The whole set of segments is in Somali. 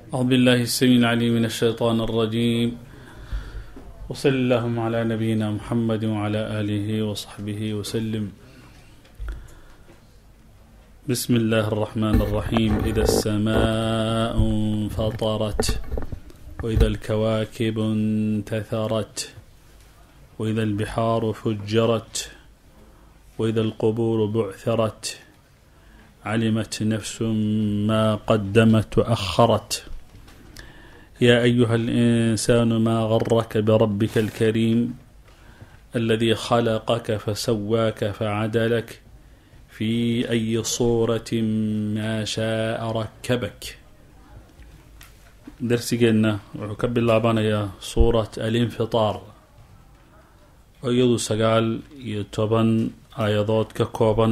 أعوذ بالله السميع العليم من الشيطان الرجيم وصل اللهم على نبينا محمد وعلى آله وصحبه وسلم بسم الله الرحمن الرحيم إذا السماء انفطرت وإذا الكواكب انتثرت وإذا البحار فجرت وإذا القبور بعثرت علمت نفس ما قدمت وأخرت يا أيها الإنسان ما غرك بربك الكريم الذي خلقك فسواك فعدلك في أي صورة ما شاء ركبك darsigeenna wuxuu ka bilaabanayaa suurat alinfitaar oo iyadu sagaal iyo toban aayadood ka kooban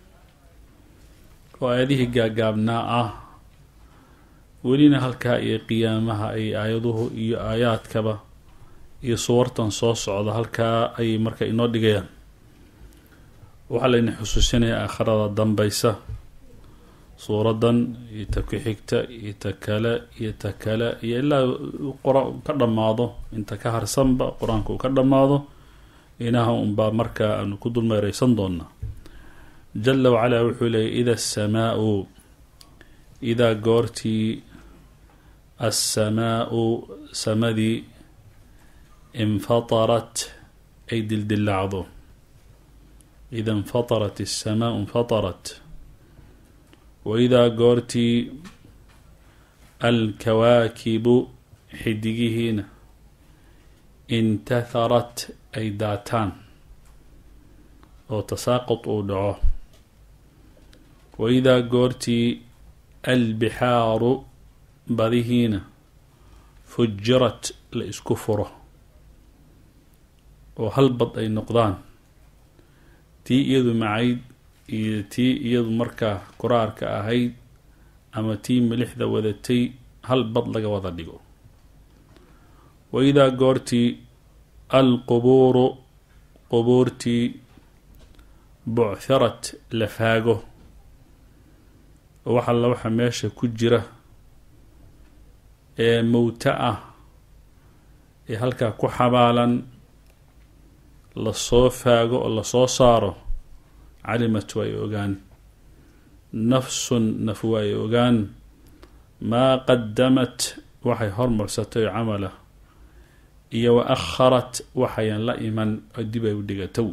oo aayadihii gaagaabnaa ah welina halkaa iyo qiyaamaha ay aayaduhu iyo aayaadkaba iyo suwartan soo socda halkaa ayay marka inoo dhigayaan waxaa layna xusuusinayaa aakhirada dambaysa suuraddan iyo ta ku xigta iyo ta kale iyo ta kale iyo ilaa qora ka dhammaado inta ka harsanba qur-aanka uu ka dhammaado inaha unbaa markaa aanu ku dulmeereysan doonaa jala wacalaa wuxuu leeyay ida asamaau idaa goortii assamaau samadii infatarat ay dildilaacdo ida infatarat asamaau infatarat waidaa goortii alkawaakibu xidigihiina intatharat ay daataan oo tasaaqud uu dhaco waidaa goortii albixaaru badihiina fujirat la isku furo oo hal bad ay noqdaan tii iyadu macayd iyo tii iyadu markaa kuraarka ahayd ama tii milixda wadatay hal bad laga wada dhigo waidaa goortii alqubuuru qubuurtii buchtharat la faago oo wax alla waxa meesha ku jira ee mowta ah ee halkaa ku xabaalan lasoo faago oo lasoo saaro calimat waa ay ogaan nafsun naf waa ay ogaan maa qadamat waxay hormarsatay camala iyo wa akharat waxayan la iman oo dib ay u dhigatow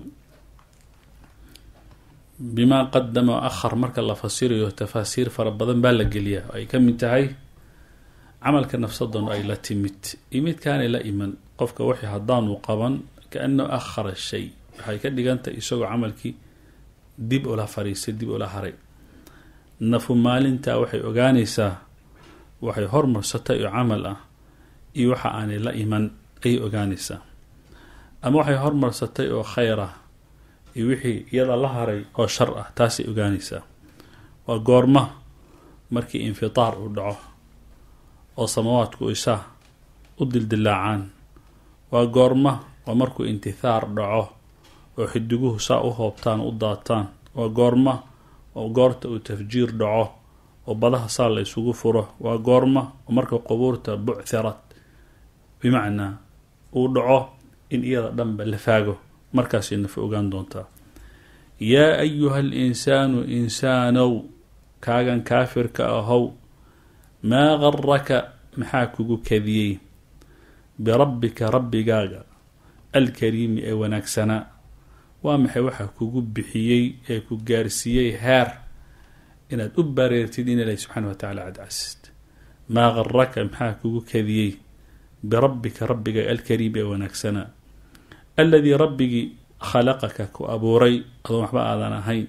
bimaa qadama wa akhar marka la fasirayo tafaasiir fara badan baa la geliyaa oo ay ka mid tahay camalka nafsadan ay la timid iyo midkaanay la iman qofka waxay haddaanu qaban kaanahu akhara shay waxay ka dhigantahay isagoo camalkii dib ula fariisay dib ula haray nafu maalintaa waxay ogaanaysaa waxay hormarsatay oo camal ah iyo waxa aanay la iman ayay ogaanaysaa ama waxay hormarsatay oo khayr ah iyo wixii iyada la haray oo shar ah taasay ogaanaysaa waa goorma markii infitaar uu dhaco oo samawaadku isaa u dildilaacaan waa goorma waa markuu intithaar dhaco oo xidiguhu saa u hoobtaan u daataan waa goorma oo goorta uu tafjiir dhaco oo badaha saa la isugu furo waa goorma oo marka qubuurta buchtharat bimacnaa uu dhaco in iyada dhanba la faago markaasay nafa ogaan doontaa yaa ayuha alinsaanu insaanow kaagan kaafirka ahow maa garaka maxaa kugu kadiyey birabbika rabbigaaga alkariimi ee wanaagsanaa waa maxay waxaa kugu bixiyey ee ku gaarsiiyey heer inaad u bareertid in ilahi subxaana wa tacala cadcasist maa garaka maxaa kugu kadiyey birabbika rabbiga alkariim ee wanaagsanaa aladii rabbigii khalaqaka ku abuuray adoon waxba aadan ahayn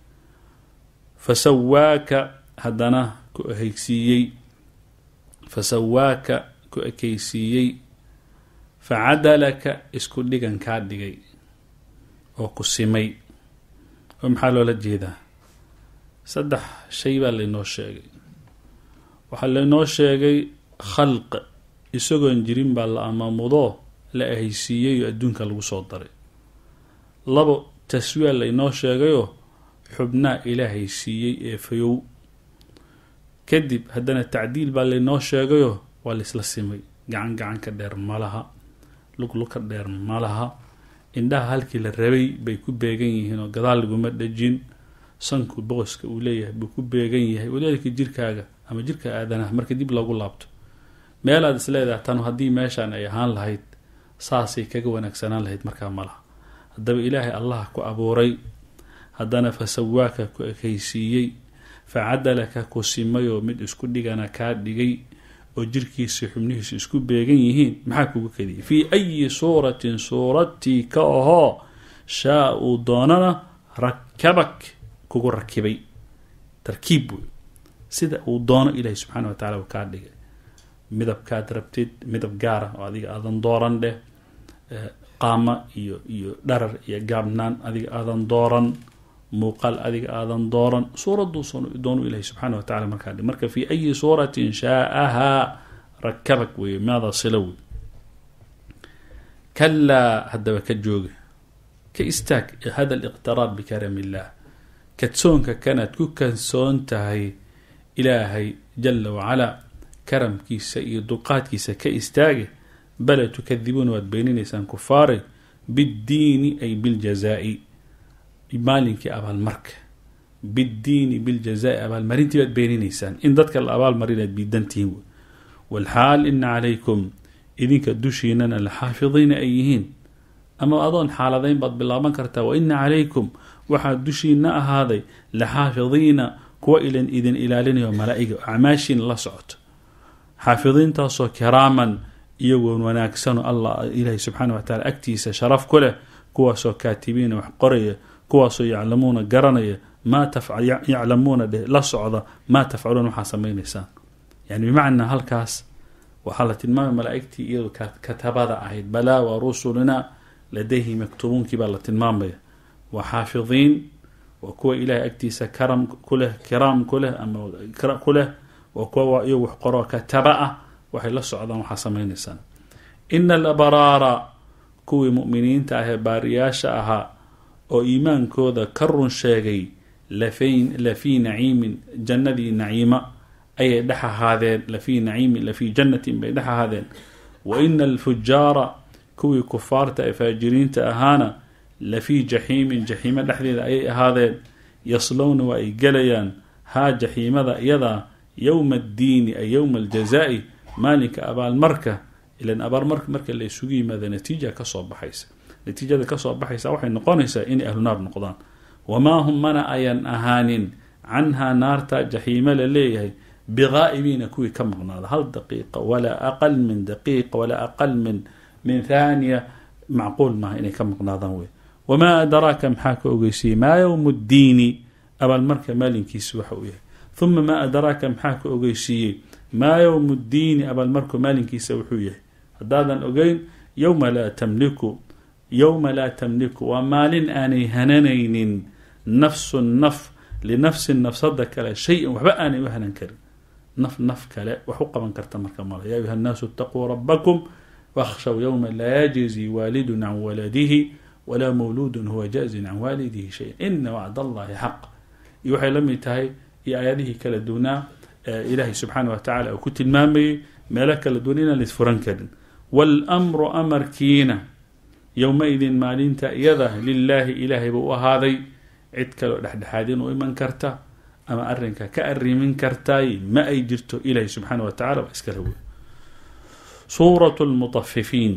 fasawaaka haddana ku ehaysiiyey fasawaaka ku ekeysiiyey facadalaka isku dhigan kaa dhigay oo ku simay oo maxaa loola jeedaa saddex shay baa laynoo sheegay waxaa laynoo sheegay khalq isagoon jirin baa la amamudoo la ahaysiiyey oo adduunka lagu soo daray labo taswiya laynoo sheegayoo xubnaa ilaahay siiyey ee fayow kadib haddana tacdiil baa laynoo sheegayo waa laysla simay gacan gacan ka dheer ma laha luglug ka dheer ma laha indhaha halkii la rabay bay ku beegan yihiin oo gadaal laguma dhajin sanku boqoska uu leeyahay buu ku beegan yahay walidaalika jirkaaga ama jirka aadanaha marka dib loogu laabto meelaad isleedahay tan haddii meeshaan ay ahaan lahayd saasay kaga wanaagsanaan lahayd markaa ma laha haddaba ilaahay allah ku abuuray haddana fa sawaaka ku ekaysiiyey fa cadalaka ku simayoo mid isku dhigana kaa dhigay oo jirkiisa xubnihiisu isku beegan yihiin maxaa kugu kadiyay fii ayi suuratin suuratii ka ahoo shaa uu doonana rakabak kugu rakibay tarkiib wey sida uu doono ilaahi subxaana wa tacala uu kaa dhigay midabkaad rabtid midab gaara oo adiga aadan dooran dheh qaama iyo iyo dharar iyo gaabnaan adiga aadan dooran muuqaal adiga aadan dooran suuraduu doonu ilahi subxaana wa tacala markaa dhig marka fii ayi suuratin shaa'ahaa rakabak weeye maada silo wey kalaa haddaba ka jooga ka istaag hada liqtiraab bikaram illah kadsoonka kanaad ku kalsoon tahay ilaahay jala wacalaa karamkiisa iyo dulqaadkiisa ka istaage bala tukadibuuna waad beeninaysaan kufaaray biddiini ay biljazaa'i maalinkii abaalmarka biddiini biljazaa'i abaalmarintii baad beeninaysaan in dadka la abaalmarinaad biidantihiin wey walxaal ina calaykum idinka dushiinana la xaafidiina ay yihiin ama adoon xaaladayn baad bilaaban kartaa wa ina calaykum waxaa dushiina ahaaday la xaafidiina kuwa ilan idin ilaalinayo malaa-iga acmaashiina la socoto xaafidiintaasoo kiraaman iyagoon wanaagsanoo allah ilaahi subxaana wa tacala agtiisa sharaf ku leh kuwaasoo kaatibiina wax qoraya kuwaasoo yaclamuuna garanaya maa yaclamuuna dheh la socda maa tafcaluuna waxaa samaynaysaan yani bimacnaa halkaas waxaa la tilmaamay malaa-igtii iyado katabada ahayd balaa wa rusulina ladayhi maktubuunkii baa la tilmaamaya waa xaafidiin waa kuwa ilaahay agtiisa karam kuleh kiraam kuleh ama ku leh waa kuwa iyagu wax qoroo kataba ah waxay la socdaan waxaa samaynaysaan ina alabraara kuwii mu'miniinta ahee baariyaasha ahaa oo iimaankooda ka run sheegay lafii naciimin jannadii naciima ayay dhex ahaadeen lafii naciimin lafii jannatin bay dhex ahaadeen wa ina alfujaara kuwii kufaarta ee faajiriinta ahaana lafii jaxiimin jaxiimo dhexdeeda ayay ahaadeen yaslowna waa ay gelayaan haa jaxiimada iyadaa yowma addiini ay yowma aljazaa'i maalinka abaalmarka ilan abaalmarka marka la isugu yimaado natiija kasoo baxaysa natiijada kasoo baxaysa waxay noqonaysaa inay ahlu naar noqdaan wamaa hum mana ayan ahaanin canhaa naarta jaxiimo la leeyahay biqaa'ibiina kuwii ka maqnaada hal daqiiqa walaa aqal min daqiiqa walaa aqal min min thaaniya macquul maaha inay ka maqnaadaan wey wamaa adraaka maxaa ka ogeysiiyey maa yowmu ddiini abaalmarka maalinkiisa waxa uu yahay uma maa adraaka maxaa ka ogeysiiyey maa yowmu ddiini abaalmarku maalinkiisa wuxuu yahay haddaadan ogeyn yowma laa tamliku yowma laa tamliku waa maalin aanay hananaynin nafsun naf linafsin nafsada kale shay-an waxba aanay u hanan karin naf naf kale wax u qaban karta marka male yaa ayuha nnaasu itaquu rabakum wakhshaw yowma laa yajizi waalidun can waladihi walaa mawluudun huwa jaazin can waalidihi shayan ina wacd allahi xaq iyo waxay la mid tahay iyo aayadihii kala duwnaa ilaahay subxaana wa tacala uu ku tilmaamayey meelo kala duwan inaan laisfuran karin wاlmru amarkiina yowma-idin maalinta iyada lilaahi ilaahay buu u ahaaday cid kaleo dhexdhexaadin u iman karta ama arinka ka arimin kartaay ma ay jirto ilaahay subxaana wa tacala waa iskala wey suuraة اlmuطafifiin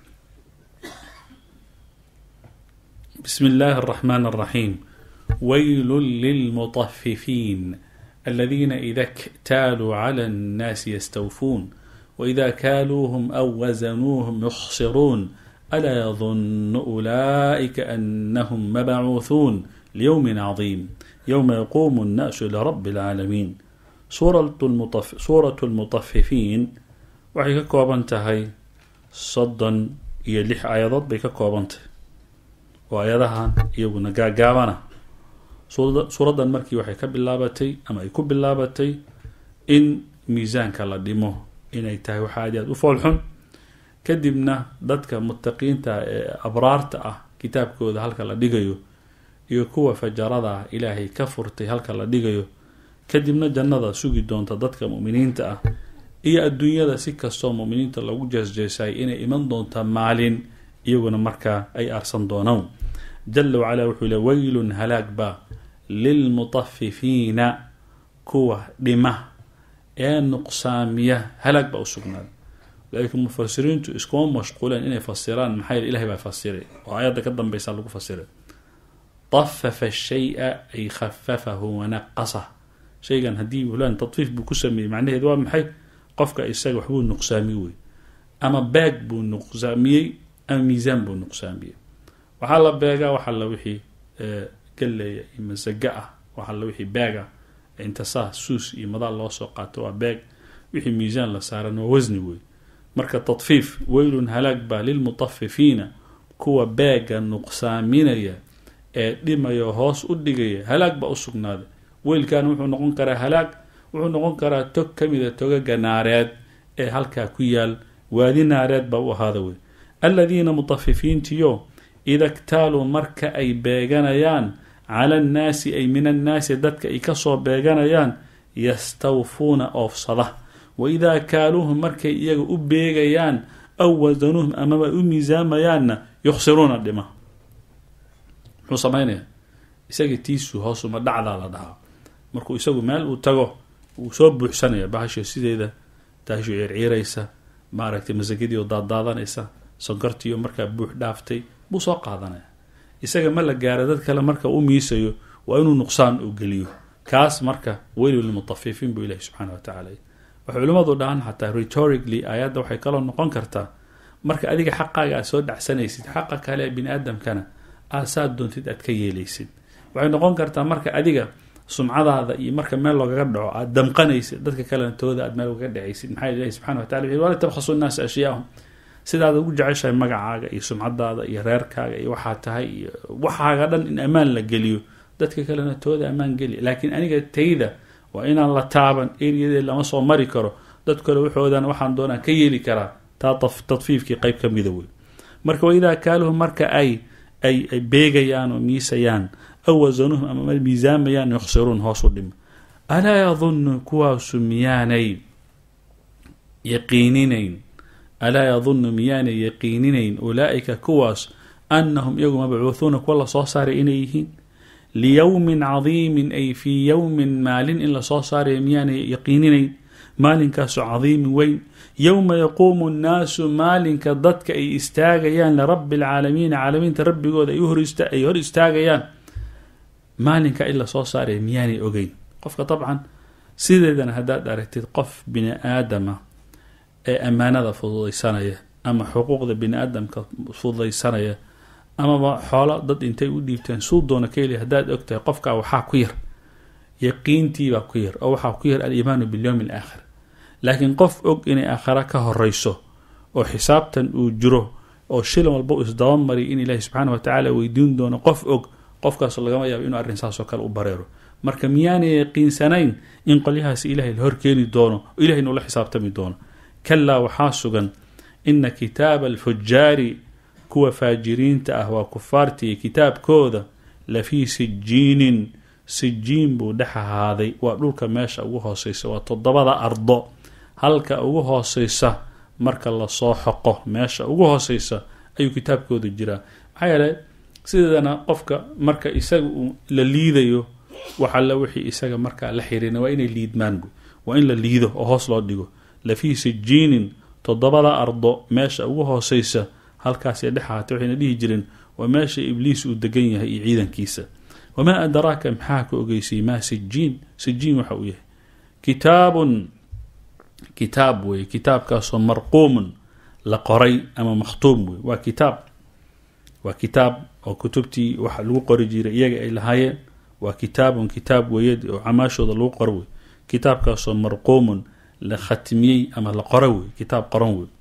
bismi اllahi الرaxman الraxim wayl lilmuطafifiin aladiina ida ktaaluu clى الnaasi ystawfuun wإida kaaluuhm aw wasanuuhm yukhsiruun alaa yadunu ulaa'ika anahum mabacuuhuun liyowmi cadiim yowma yaquumu الnaasu lirabi اlcaalamiin suuratu lmutafifiin waxay ka kooban tahay soddon iyo lix aayadood bay ka kooban tahay oo aayadahan iyaguna gaagaabana suuraddan markii waxay ka bilaabatay ama ay ku bilaabatay in miisaanka la dhimo inay tahay waxa aad aad u foolxun kadibna dadka mutaqiinta ee abraarta ah kitaabkooda halka la dhigayo iyo kuwa fajarada ah ilaahay ka furtay halka la dhigayo kadibna jannada sugi doonta dadka mu'miniinta ah iyo adduunyada si kastoo mu'miniinta lagu jeesjeesay inay iman doonta maalin iyaguna markaa ay aarsan doonaan jala wacala wuxuu le weylun halaag baa lilmutafifiina kuwa dhima ee nuqsaamiya halaag baa u sugnaaday laakiin mufasiriintu iskuma mashquuleen inay fasiraan maxaa yeel ilahay baa fasiray oo aayadda ka dambeysa lagu fasiray tafafa shaya ay khafafahu wanaqasah shaygan haddii fulan tadfiif buu ku sameeyey macnaheed waa maxay qofka isaga waxbuu nuqsaamiye wey ama baag buu nuqsaamiyey ama miisaan buu nuqsaamiyey waxaa la beegaa waxa la wixii galeeya iyo masaga ah waxa la wixii baag ah inta saa suus iyo madaal loo soo qaato waa baag wixii miisaan la saaran waa wasni wey marka tadfiif weylun halaag baa lilmutafifiina kuwa baaga nuqsaaminaya ee dhimaya hoos u dhigaya halaag baa u sugnaaday weylkan wuxuu noqon karaa halaag wuxuu noqon karaa tog ka mida togaga naareed ee halkaa ku yaal waadi naareed baa u ahaada wey aladiina mutafifiintiyo ida ktaaluu marka ay beeganayaan cala annaasi ay min annaasi dadka ay kasoo beeganayaan yastawfuuna oofsada wa idaa kaaluuhum markay iyaga u beegayaan aw wasanuuhum amaba u miisaamayaanna yukhsiruuna dhima muxuu samaynayaa isaga tiisu hoosuma dhacdaa la dhahaa markuu isagu meel uu tago wuu soo buuxsanaya bahasho sideeda taasho ciirciiraysa maaragtay masagadiio daadaadanaysa sonkortiiyo markaa buux dhaaftay buu soo qaadanaya isaga ma la gaara dad kale marka u miisayo waa inuu nuqsaan u geliyo kaas marka weylu lilmutafifiin buu ilahi subxaana wa tacala waxay culimmadu dhahaan xataa rhetorically aayadda waxay kaloo noqon kartaa marka adiga xaqaaga aad soo dhacsanaysid xaqa kale ee bini aadamkana aad saad doontid aad ka yeelaysid waxay noqon kartaa marka adiga sumcadaada iyo marka meel loogaga dhaco aad damqanaysid dadka kalena tooda aad meel ugaga dhacaysid maxaa ilahi subxana wa tacala wala tabkhasu nnaasa ashyaahum sidaad ugu jeceshahay magacaaga iyo sumcadaada iyo reerkaaga iyo waxaa tahay iyo waxaaga dhan in ammaan la geliyo dadka kalena tooda ammaan geli laakiin aniga tayda waa inaan la taaban eryadeed lama soo mari karo dad kale waxoodan waxaan doonaan ka yeeli karaa taa tadfiifkii qeyb ka mida wey marka waidaa kaaluhum marka ay ay ay beegayaan oo miisayaan aw wasanuhum ama miisaamayaan yukhsiruun hoos u dhima alaa yadunnu kuwaasu miyaanay yaqiininayn alaa yadunnu miyaanay yaqiininayn ulaa'ika kuwaas annahum iyagu mabcuuhuuna kuwa lasoo saaray inay yihiin liyowmin cadiimin ay fii yowmin maalin in lasoo saarayo miyaanay yaqiininayn maalinkaasu cadiimin weyn yowma yaquumu nnaasu maalinka dadka ay istaagayaan lirabbi alcaalamiina caalamiinta rabbigooda ay hor istaagayaan maalinka in lasoo saaraya miyaanay ogeyn qofka dabcan sideedana haddaad aragtid qof bini aadama ee ammaanada fududaysanaya ama xuquuqda bini aadamka fududaysanaya amaba xoolo dad intay u dhiibteen suu doona ka heli haddaad og tahay qofkaa waxaa ku yar yaqiintiibaa ku yar oo waxaa ku yar aliimaanu bilyowmi alaakhir laakiin qof og inay aakhara ka horeyso oo xisaabtan uu jiro oo shilan walba u isdabamariy in ilaahi subxaana wa tacaala weydiin doono qof og qofkaas lagama yaabo inuu arrin saasoo kale u bareero marka miyaanay yaqiinsanayn in qolyahaasi ilahay la horkeeni doono oo ilahay nuula xisaabtami doono kalaa waxaa sugan ina kitaaba alfujaari kuwa faajiriinta ah waa kufaartii kitaabkooda lafii sijiinin sijiin buu dhex ahaaday waa dhulka meesha ugu hooseysa waa toddobada ardo halka ugu hooseysa marka lasoo xoqo meesha ugu hooseysa ayuu kitaabkooda jiraa maxaa yeele sideedana qofka marka isaga uu la liidayo waxalla wixii isaga markaa la xiriirna waa inay liidmaan bu waa in la liido oo hoos loo dhigo lafii sijiinin toddobada ardo meesha ugu hooseysa halkaasay dhex ahaatay waxayna dhihi jireen waa meesha ibliis uu degan yahay iyo ciidankiisa wamaa adraaka maxaa ka ogeysay maa sijiin sijiin waxa uu yahay kitaabun kitaab weeye kitaabkaasoo marquumun la qoray ama makhtuum wey waa kitaab waa kitaab oo kutubtii waxa lagu qori jiray iyaga ay lahaayeen waa kitaabun kitaab weeye oo camaashooda lagu qoro wey kitaabkaasoo marquumun la khatmiyey ama la qoro wey kitaab qoran wey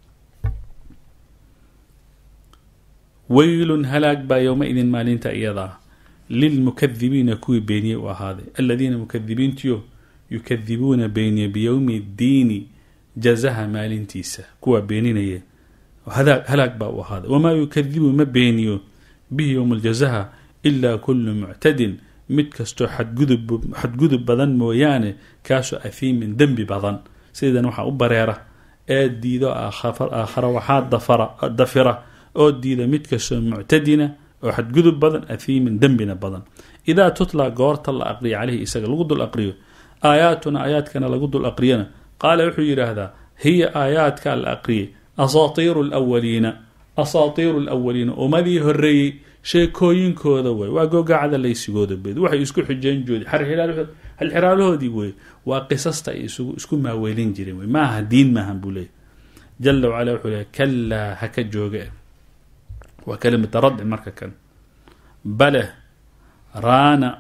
weylun halaag baa yowma-idin maalinta iyadaa lilmukadibiina kuwii beeniyey u ahaaday aladiina mukadibiintiyo yukadibuuna beeniya biyowmi ddiini jazaha maalintiisa kuwaa beeninaya halaag baa u ahaaday wamaa yukadibu ma beeniyo bihi yowma aljazaha ilaa kullu muctadin mid kastoo xadgudub xadgudub badan mooyaane kaasoo ahiimin dembi badan sidan waxaa u bareera ee diido aakhara waxaa dafira oo diida mid kastoo muctadina oo xadgudub badan ahiimin dembina badan idaa tutla goorta la aqriya caleyhi isaga lagu dul aqriyo aayaatuna aayaadkana lagu dul aqriyana qaala wuxuu yidhaahdaa hiya aayaadka la aqriyay asaatiiru lwaliina asaatiiru lwaliina ummadii horeeyey sheekooyinkooda wey waa googacada laysigooda bed waxay isku xijeen joodi halxiraalahoodii wey waa qisasta ay isku maaweelin jireen wey maaha diin maahan buu leeyay jala wacala wuxuu leeya kalaa haka jooge waa kalimata radci marka kan bale raana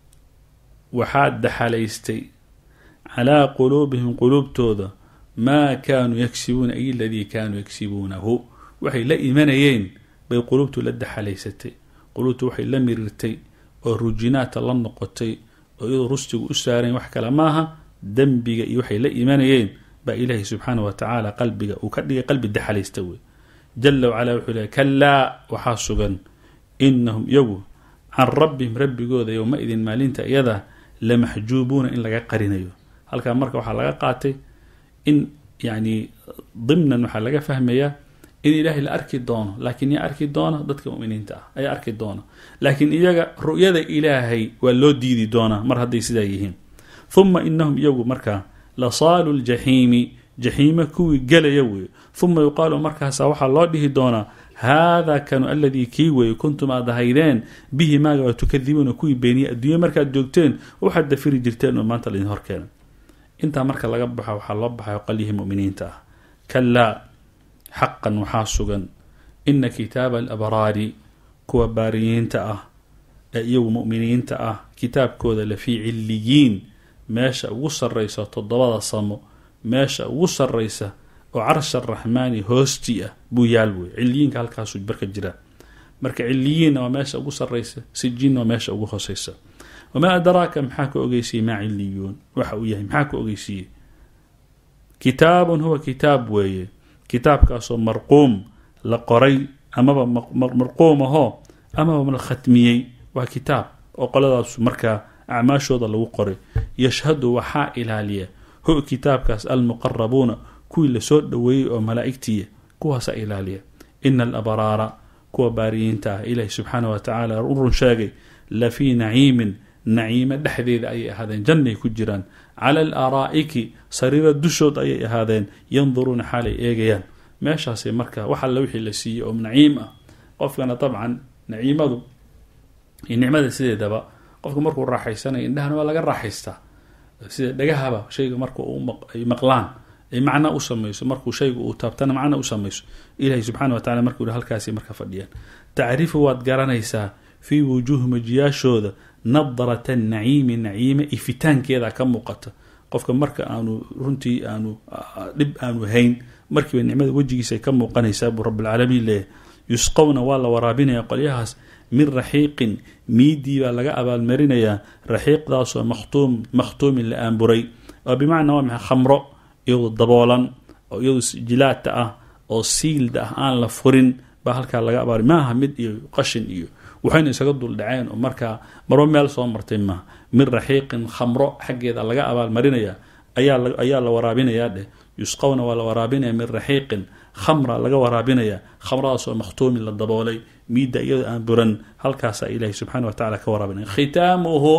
waxaa daxalaystay calaa quluubihim quluubtooda maa kaanuu yagsibuuna ay ladii kaanuu yagsibuunahu waxay la imanayeen bay quluubtu la daxalaysatay quluubtu waxay la mirirtay oo rujinaata la noqotay oo iyadoo rustigu u saarayn wax kale maaha dembiga iyo waxay la imanayeen baa ilaahay subxaana wa tacaala qalbiga uu ka dhigay qalbi daxalaysta wey jala wacalaa wuxuu leey kalaa waxaa sugan inahum iyagu can rabbihim rabbigooda yowma idin maalinta iyada lamaxjuubuuna in laga qarinayo halkaa marka waxaa laga qaatay in yani dimnan waxaa laga fahmayaa in ilaahay la arki doono laakiin yaa arki doona dadka muminiinta ah ayaa arki doona laakiin iyaga ru'yada ilaahay waa loo diidi doonaa mar hadday sidaa yihiin huma inahum iyagu markaa lasaalu ljaxiimi jaxiime kuwii gelaya weeye huma yuqaalu markaasa waxaa loo dhihi doonaa haadaa kanu aladii kii weeye kuntum aad ahaydeen bihi maaga waa tukadibuuna kuwii beeniye adduunya markaad joogteen waxaad dafiri jirteen oo maanta laidin horkeena intaa marka laga baxa waxaa loo baxayo qalyihii muminiinta ah kalaa xaqan waxaa sugan ina kitaaba alabraari kuwa baariyiinta ah ee iyagu muminiinta ah kitaabkooda lafii cilliyiin meesha ugu sarraysa toddobada samo meesha ugu sarraysa oo carsha araxmaani hoostii ah buu yaal wey ciliyiinka halkaasuu barka jiraa marka ciliyiinna waa meesha ugu sarraysa sijiinna waa meesha ugu hooseysa wamaa adraaka maxaa ka ogeysiiyey maa ciliyuun waxa uu yahay maxaa ka ogeysiiyey kitaabun huwa kitaab weeye kitaabkaasoo marquum la qoray amaba marquum ahoo amaba la khatmiyey waa kitaab oo qoladaasu markaa acmaashooda lagu qoray yashhadu waxaa ilaaliya hu kitaabkaas almuqarabuuna kuwii lasoo dhoweeyey oo malaa'igtiya kuwaasa ilaaliya ina alabraara kuwa baariyiinta ah ilaahi subxaana wa tacaala u run sheegay la fii naciimin naciime dhexdeeda ayay ahaadeen jannay ku jiraan cala al araa'iki sariira dushood ayay ahaadeen yanduruuna xaalay eegayaan meeshaasay marka wax alla wixii la siiyey oo naciim ah qofkana dabcan naciimadu iyo nicmada sideedaba qofka markuu raaxaysanayo indhahana waa laga raaxaystaa sida dhagahaba shayga marka ay maqlaan ay macna u samayso markuu shaygu uu taabtana macna u samayso ilahi subxana wa tacala markuu halkaasi marka fadhiyaan tacrifu waad garanaysaa fii wujuuhi majiyaashooda nadrata naciimi naciime ifitaankeeda ka muuqata qofka marka aanu runtii aanu dhib aanu hayn markiiba nicmada wejigiisa ay ka muuqanaysaa buu rabbilcaalamiin leeyahy yusqowna waa la waraabinaya qolyahaas min raxiiqin miidii baa laga abaalmarinayaa raxiiqdaasoo makhtuum makhtuumin la aanburay oo bimacnaa waa maxay khamro iyadoo daboolan oo iyadoo jilaata ah oo siilda ah aan la furin baa halkaa laga abaal maaha mid iyo qashin iyo waxayna isaga duldhaceen oo markaa marba meel soo martay maaha min raxiiqin khamro xaggeeda laga abaalmarinaya ayaa la waraabinayaa dheh yusqowna waa la waraabinaya min raxiiqin khamra laga waraabinaya khamradaasoo makhtuumin la daboolay miidda iyadoo aan buran halkaasaa ilaahi subxana wa tacala ka waraabinaya khitaamuhu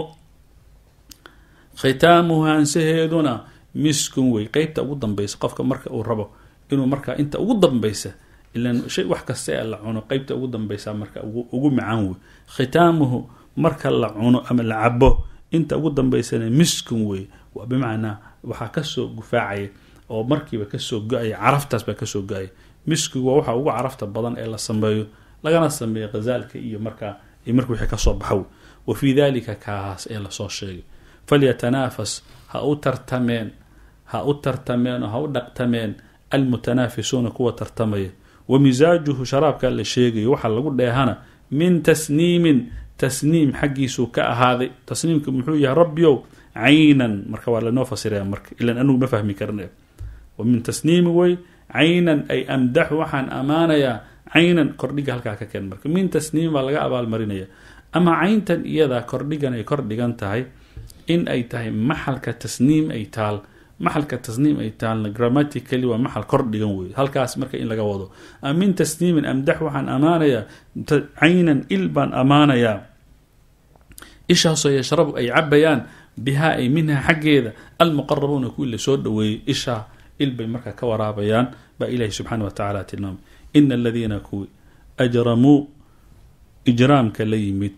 khitaamuhu hansaheeduna miskun wey qeybta ugu dambaysa qofka marka uu rabo inuu markaa inta ugu dambaysa ilan shay wax kasta ee la cuno qeybta ugu dambaysa marka ugu macaan wey khitaamuhu marka la cuno ama la cabo inta ugu dambaysana miskun wey waa bimacnaa waxaa kasoo gufaacaya oo markiiba kasoo go-aya caraftaas baa kasoo go-aya miskigu waa waxa ugu carafta badan ee la sameeyo lagana sameeyo khazaalka iyo markaa marka wixii kasoo baxo wa fii dalika kaas ee lasoo sheegay falyatanaafas ha u tartameen ha u tartameen oo ha u dhaqtameen almutanaafisuuna kuwa tartamaya wa misaajuhu sharaabka la sheegayo waxaa lagu dheehana min tasniimin tasniim xaggiisuu ka ahaaday tasniimka muxuu yahay rabbiyow caynan marka waa lanoo fasiraya marka ilan anugu ma fahmi karna wa min tasniimi wey caynan ay amdaxu waxaan ammaanayaa caynan kordhiga halkaa ka keen marka min tasniim baa laga abaalmarinaya ama cayntan iyadaa kordhigan ay kor dhigan tahay in ay tahay maxalka tasniim ay taal maxalka tasniim ay taalna grammatically waa maxal kor dhigan wey halkaas marka in laga wado min tasniimin amdax waxaan ammaanayaa caynan il baan ammaanayaa ishaasoo yashrabu ay cabayaan bihaa ay minha xaggeeda almuqarabuuna kuwii lasoo dhaweeyey ishaa il bay marka ka waraabayaan baa ilahi subxaana wa tacaala tilmaamay ina aladiina kuwii ajramuu ijraamka la yimid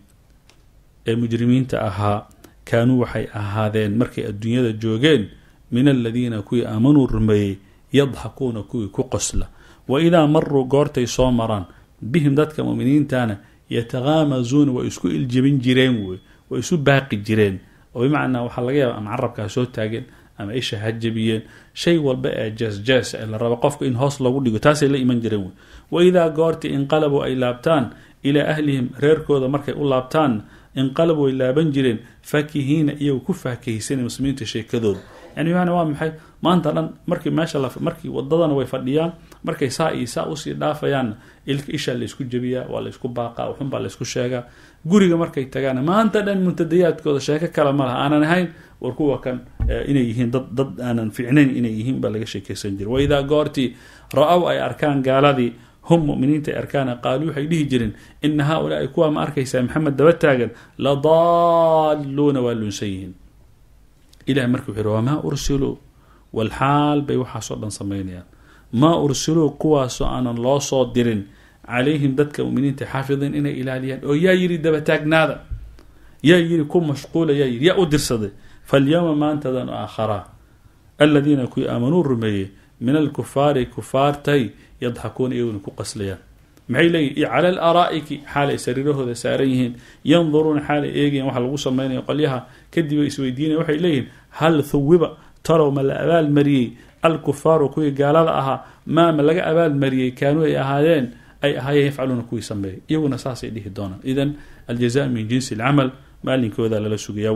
ee mujrimiinta ahaa kaanuu waxay ahaadeen markay adduunyada joogeen min aladiina kuwii aamanuu rumeeyey yadxakuuna kuwii ku qosla wa idaa maruu goortay soo maraan bihim dadka muminiintana yatakaamazuuna way isku iljebin jireen wey way isu baaqi jireen oo bimacnaa waxaa laga yaaba ama carabkaa soo taageen ama isha ha jebiyeen shay walba ee jees-jees ee la rabo qofka in hoos lagu dhigo taasay la iman jireen wey wa idaa goortii inqalabuu ay laabtaan ilaa ahlihim reerkooda markay u laabtaan inqalabu way laaban jireen faakihiina iyagoo ku faakahaysanay muslimiinta sheekadooda yani bimacnaa waa maxay maanta dhan markii meesha la markii wadadana way fadhiyaan markay saa iyo saa usii dhaafayaanna ilka ishaa laysku jebiyaa waa laysku baaqaa waxunbaa laysku sheegaa guriga markay tagaana maanta dhan muntadayaadkooda sheeko kale ma laha aanan ahayn war kuwa kan inay yihiin dad dad aanan fiicnayn inay yihiin baa laga sheekeysan jira waidaa goortii ra-ow ay arkaan gaaladii hum muminiinta ay arkaana qaaluu waxay dhihi jireen ina haa-ulaai kuwaa ma arkaysaa maxamed daba taagan la daalluuna waa luunsan yihiin ilahi marka wuxu yhi wamaa ursiluu walxaal bay waxaasoo dhan samaynayaan maa ursiluu kuwaasoo aanan loo soo dirin calayhim dadka muminiinta xaafidiin inay ilaaliyaan oo yaa yidhi dabataagnaada yaa yidhi ku mashquula yaa yidhi yaa u dirsaday falyowma maantadan aakharaa aladiina kuwii aamanuu rumeeyey min alkufaari kufaartay yadxakuuna iyaguna ku qaslayaan maxay leeyihin cala alaraa'iki xaalay sariirahooda saaran yihiin yanduruuna xaalay eegayan waxa lagu samaynayo qolyaha kadib ay isweydiinayan waxay leeyihin hal thuwiba talow ma la abaalmariyey alkufaaru kuwii gaalada ahaa maa ma laga abaalmariyey kaanuu ay ahaadeen ay ahaayeen yafcaluuna kuwii sameeyay iyaguna saasay dhihi doonaan idan aljaza min jinsi alcamal maalinkooda lala sugayaa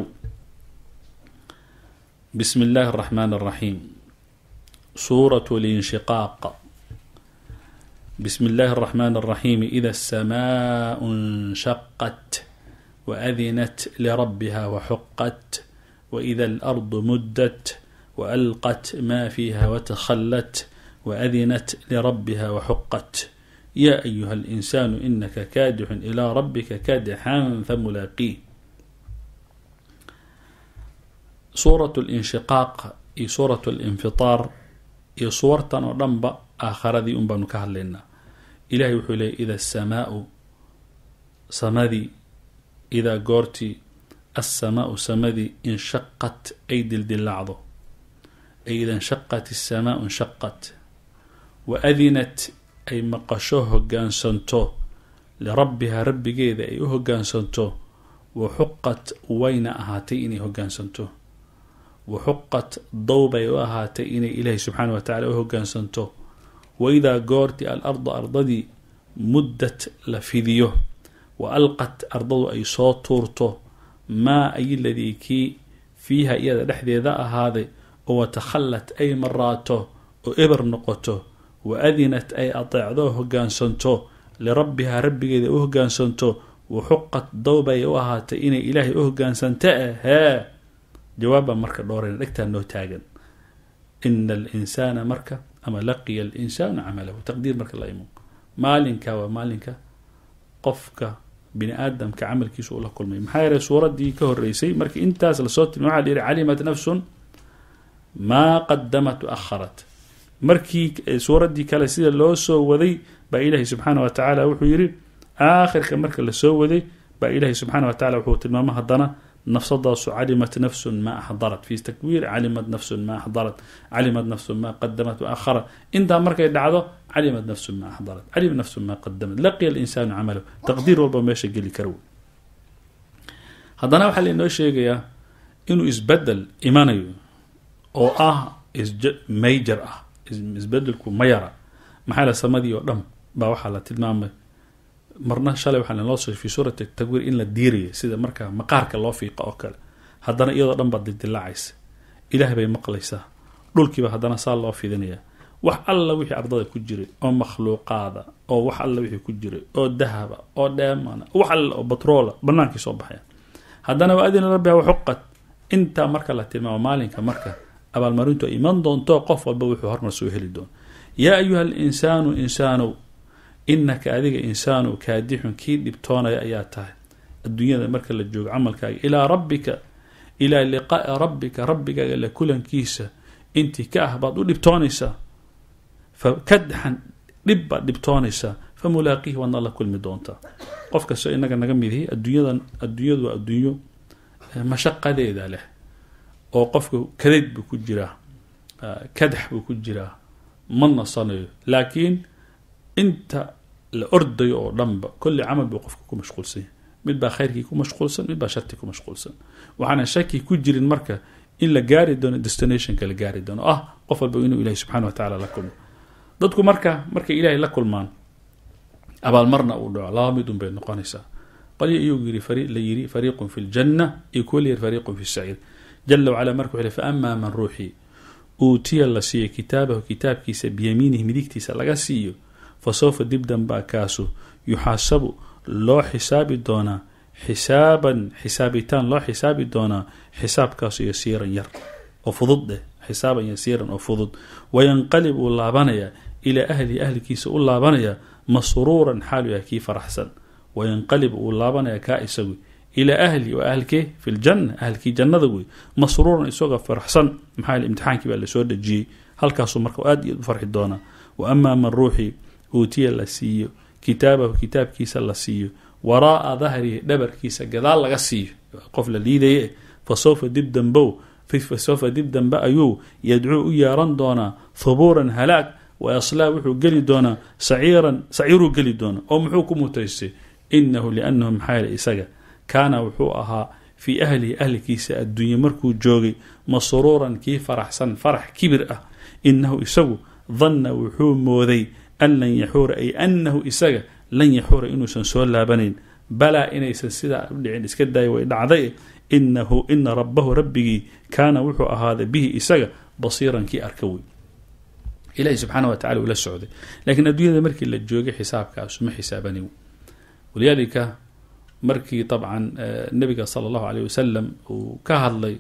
bismi illaahi araxmaan araxiim suurat linshiqaaq bismi illaahi araxmaan araxiim ida asamaau nshaqat waadinat lirabbiha waxuqat waida alardu muddat waalqat ma fiiha watakhallat waadinat lirabbiha waxuqat ya ayuha alinsaanu inaka kaadixun ilaa rabbika kaadixan famulaaqiih suurat linshiqaaq iyo suurat linfitaar iyo suwartan oo dhanba aakharadii un baanu ka hadlaynaa ilahay wuxuu leeyay ida asamaau samadii idaa goortii assamaau samadii inshaqat ay dildilaacdo ay ida inshaqat asamaau inshaqat wa adinat ay maqasho hogaansanto lirabbihaa rabbigeeda ay u hogaansanto wa xuqat wayna ahaatay inay hogaansanto wa xuqat dowbay u ahaatay inay ilaahay subxaana wa tacala u hogaansanto waidaa goortii al ardu ardadii muddat la fidiyo wa alqat ardadu ay soo tuurto maa ayiladii kii fiiha iyada dhexdeeda ahaaday oo watakhallat ay maraato oo eber noqoto wa adinat ay ateecdo hogaansanto lirabbihaa rabbigeeda u hogaansanto wa xuqat dowbay u ahaatay inay ilaahay u hogaansanta ahee jawaabbaa marka dhoorayna dhegtaa noo taagan ina alinsaana marka ama laqiya alinsaanu camalahu taqdiir marka la imo maalinka waa maalinka qofka bini aadamka camalkiisa uu la kulmay maxaa yeelay suuraddii ka horeysay markii intaas lasoo tilmay waxa la yihi calimat nafsun maa qadamat waakharat markii suuraddii kale sida loo soo waday baa ilaahay subxaana wa tacaala wuxuu yidhi aakhirka marka lasoo waday baa ilaahay subxaana wa tacala wuxuu tilmaamo haddana nafsadaasu calimat nafsun maa axdarat fi takwiir calimat nafsun maa axdarat calimat nafsun maa qadamat waakharat intaa markay dhacdo calimat nafsun maa axdarat calimat nafsun maa qadamat laqiya alinsaanu camalahu taqdiir walba meesha geli kara wey haddana waxaa lainoo sheegayaa inuu isbedel imanayo oo ah major ah isbedelku ma yara maxaa la samadii oo dhan baa waxaa la tilmaamay marna shalay waxaa lanoo soo fi suurati takwiir in la diiraya sida markaa maqaarka loo fiiqa oo kale haddana iyadoo dhan baad dildilaacaysa ilaah bay maqlaysaa dhulkiiba haddana saa loo fidinayaa wax alla wixii ardada ku jiray oo makhluuqaada oo wax alla wixii ku jiray oo dahaba oo dheemana wax alla oo batroola banaankii soo baxaya haddana waa adina rabbiha waxuqad intaa marka la tilmaamo maalinka marka abaalmarintu ay iman doonto qof walba wuxuu hormar soo heli doono yaa ayuha alinsaanu insaanow inaka adiga insaanow kaadixun kii dhibtoonaya ayaa tahay adduunyada marka la joogo camalkaaga ilaa rabbika ilaa liqaa'i rabbika rabbigaaga la kulankiisa intii ka ah baad u dhibtoonaysaa fakadxan dhib baad dhibtoonaysaa fa mulaaqiihi waadna la kulmi doontaa qof kastoo inaga naga mid ihi adduunyadan adduunyadu waa adduunyo mashaqadeeda leh oo qofka kadeyd buu ku jiraa kadax buu ku jiraa ma nasanayo laakiin inta la ordayo oo dhanba kolli camal buu qofka ku mashquulsan yahay mid baa khayrkii ku mashquulsan mid baa shartii ku mashquulsan waxaana shaki ku jirin marka in la gaari doono destinationka la gaari doono ah qof walba inuu ilahi subxana wa tacala la kulmo dadku marka markay ilaahay la kulmaan abaalmarna uu dhaco laba mid un bay noqonaysaa qolya iyuu yiri la yiri fariiqun fi ljanna iyo kuwa la yiri fariiqun fi saciir jala wacala marka wuxuu fa amaa man ruuxii uutiya la siiyo kitaabahu kitaabkiisa biyamiinihi midigtiisa laga siiyo fa sawfa dib danbaa kaasu yuxaasabu loo xisaabi doonaa xisaaban xisaabitaan loo xisaabi doonaa xisaabkaasu yasiiran yar oo fudud eh xisaaban yasiiran oo fudud wayanqalib uu laabanayaa ilaa ahlihi ahlikiisa u laabanayaa masruuran xaalu yahay kii faraxsan wayanqalib uu laabanaya kaa isagu ilaa ahli waa ahlkee fi ljanna ahlkii jannada wey masruuran isagoo faraxsan maxaa imtixaankii baa lasoo dhejiyey halkaasuu marka aad iyo u farxi doonaa wa amaa man ruuxii uutiya la siiyo kitaabahu kitaabkiisa la siiyo waraa'a dahrihi dhabarkiisa gadaal laga siiyo qof la liidaye fa sawfa dib dambow fa sawfa dib dambe ayuu yadcuu u yeeran doonaa hubuuran halaag wa yaslaa wuxuu geli doonaa saciiran saciiruu geli doonaa oo muxuu ku mutaystay inahu liannahu maxaa yeele isaga kaana wuxuu ahaa fii ahlihi ahlikiisa adduunye markuu joogay masruuran kii faraxsan farax kibir ah inahu isagu danna wuxuu mooday an lan yaxuura ay annahu isaga lan yaxuura inuusan soo laabanayn balaa inaysan sidaa u dhicin iska daaya way dhacday inahu ina rabbahu rabbigii kaana wuxuu ahaaday bihi isaga basiiran kii arka wey ilahi subxaana wa tacala uu la socday laakiin adduunyada markii la joogay xisaabkaasu ma xisaabanin walidaalika markii dabcan nabiga sala allahu aleyh wasalam uu ka hadlay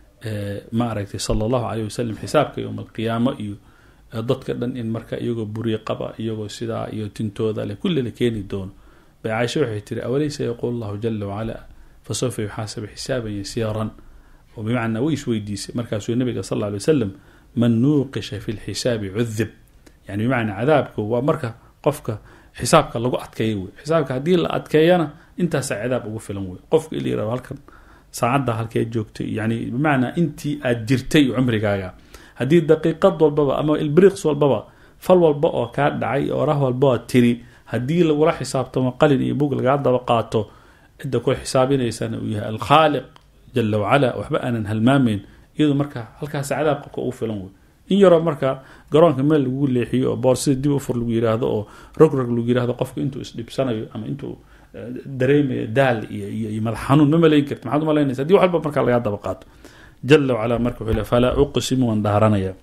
ma aragtay sala allahu aleyh wasalam xisaabka yowma alqiyaamo iyo dadka dhan in marka iyagoo buri qaba iyagoo sidaa iyo tintooda leh kulli la keeni doono bay caaisha waxay tiri awalaysa yaquul allahu jala wacala fa sawfa yuxaasabu xisaaban yasiiran oo bimacnaa way isweydiisay markaasuu nabiga sal alla alay wasalam man nuuqisha fi lxisaabi cudib yani bimacnaa cadaabka waa marka qofka xisaabka lagu adkeeyo wey xisaabka haddii la adkeeyana intaasaa cadaab ugu filan wey qofka in la yirahdo halkan saacadda halkee joogtay yani bimacnaa intii aad jirtay cumrigaaga haddii daqiiqad walbaba ama ilbriiqs walbaba fal walba oo kaa dhacay orah walba oo tiri haddii lagula xisaabtamo qalin iyo bug lagaa daba qaato cidda ku xisaabinaysana uu yahay alkhaaliq jala wacala waxba aanan halmaamayn iyadu marka halkaas cadaab qofka ugu filan wey in yaroo marka garoonka meel lagu leexiyo oo boorsida dib ufur lagu yiraahdo oo rogrog lagu yirahdo qofka intuu isdhibsanayo ama intuu dareemayo daal iyo madax xanuun ma malayn karti maxaad umalaynaysa hadii wax walba markaa lagaa daba qaato jala wacala marka wuxuu le falaa uqsimu waan dhaaranaya